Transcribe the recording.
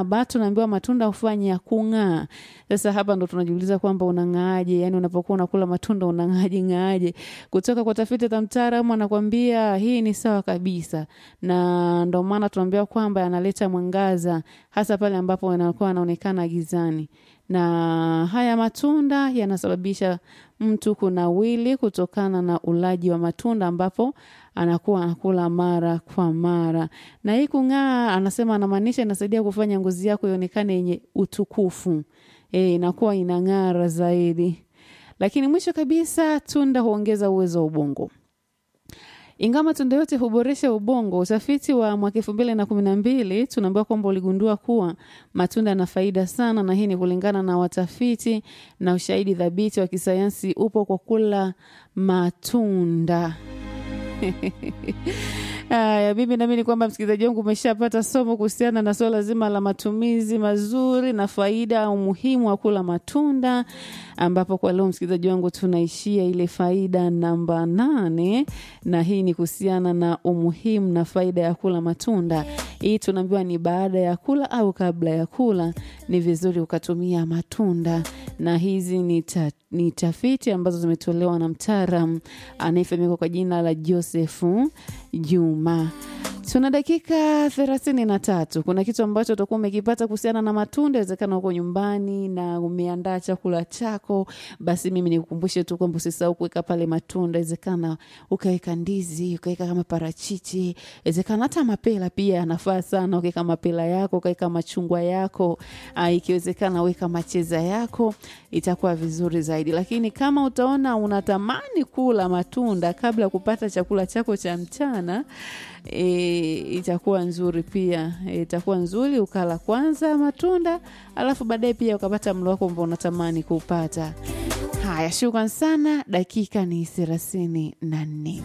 saba tunaambiwa matunda hufanya kung'aa. Sasa hapa ndo tunajiuliza kwamba unang'aaje? Yani unapokuwa unakula matunda unang'aaje ng'aaje? Kutoka kwa tafiti za mtaalamu anakwambia hii ni sawa kabisa, na ndo maana tunaambiwa kwamba yanaleta mwangaza hasa pale ambapo yanakuwa yanaonekana gizani na haya matunda yanasababisha mtu kunawili kutokana na ulaji wa matunda ambapo anakuwa anakula mara kwa mara. Na hii kung'aa, anasema anamaanisha inasaidia kufanya ngozi yako ionekane yenye utukufu, e, inakuwa inang'ara zaidi. Lakini mwisho kabisa, tunda huongeza uwezo wa ubongo. Ingawa matunda yote huboresha ubongo, utafiti wa mwaka elfu mbili na kumi na mbili tunaambiwa kwamba uligundua kuwa matunda yana faida sana, na hii ni kulingana na watafiti na ushahidi thabiti wa kisayansi upo kwa kula matunda. Haya, mimi naamini kwamba msikilizaji wangu umeshapata somo kuhusiana na suala zima la matumizi mazuri na faida au umuhimu wa kula matunda, ambapo kwa leo msikilizaji wangu tunaishia ile faida namba nane, na hii ni kuhusiana na umuhimu na faida ya kula matunda. Hii tunaambiwa ni baada ya kula au kabla ya kula, ni vizuri ukatumia matunda, na hizi ni, ta, ni tafiti ambazo zimetolewa na mtaalam anayefahamika kwa jina la Josefu Juma. Tuna dakika thelathini na tatu. Kuna kitu ambacho utakuwa umekipata kuhusiana na matunda. Inawezekana uko nyumbani na umeandaa chakula chako, basi mimi nikukumbushe tu kwamba usisahau kuweka pale matunda. Inawezekana ukaweka ndizi, ukaweka kama parachichi, inawezekana hata mapela pia yanafaa sana. Ukaweka mapela yako, ukaweka machungwa yako, uh, ikiwezekana weka macheza yako, itakuwa vizuri zaidi. Lakini kama utaona unatamani kula matunda kabla ya kupata chakula chako cha mchana e, itakuwa nzuri pia e, itakuwa nzuri ukala kwanza matunda alafu baadaye pia ukapata mlo wako ambao unatamani kuupata. Haya, shukran sana. Dakika ni thelathini na nne.